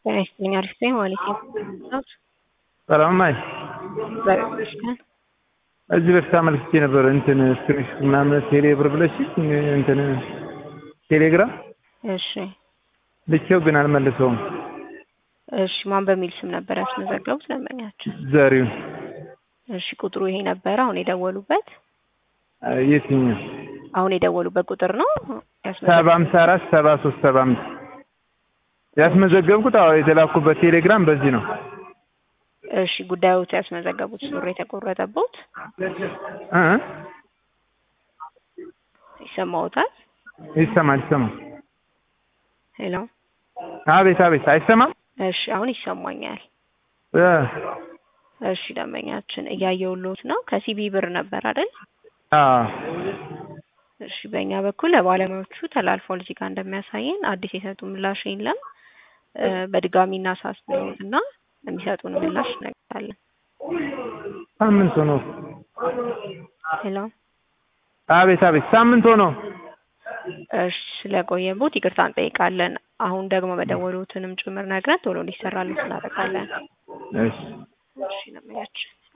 ጤና ይስጥልኝ አሪፍ ነኝ ማለት ነው። ሰላም ማይ በሽ እዚህ በፊት አመልክቼ ነበር እንትን ስክሪንሽ ምናምን ቴሌ ብር ብለሽ እንትን ቴሌግራም እሺ ልኬው ግን አልመልሰውም። እሺ ማን በሚል ስም ነበር ያስመዘገቡት ደንበኛቸው? ዘሪሁን እሺ ቁጥሩ ይሄ ነበረ አሁን የደወሉበት የትኛው አሁን የደወሉበት ቁጥር ነው ሰባ ሃምሳ አራት ሰባ ሶስት ሰባ አምስት ያስመዘገብኩት አዎ የተላኩበት ቴሌግራም በዚህ ነው። እሺ ጉዳዮት ያስመዘገቡት ሱሪ የተቆረጠበት እ ይሰማዎታል? ይሰማል ይሰማል። ሄሎ አቤት አቤት አይሰማም? እሺ አሁን ይሰማኛል። እ እሺ ደንበኛችን እያየሁልዎት ነው። ከሲቢ ብር ነበር አይደል? አዎ እሺ በእኛ በኩል ለባለሙያዎቹ ተላልፏል። እዚህ ጋር እንደሚያሳየን አዲስ የሰጡ ምላሽ የለም። እ በድጋሚ እናሳስብዎት እና የሚሰጡን ምላሽ እነግርሃለን። ሳምንት ሆኖ ሄሎ አቤት አቤት ሳምንት ሆኖ እሺ ስለቆየቦት ይቅርታ እንጠይቃለን። አሁን ደግሞ መደወሉትንም ጭምር ነግረን ቶሎ እንዲሰራልን እናደርጋለን። እሺ እሺ ደንበኛችን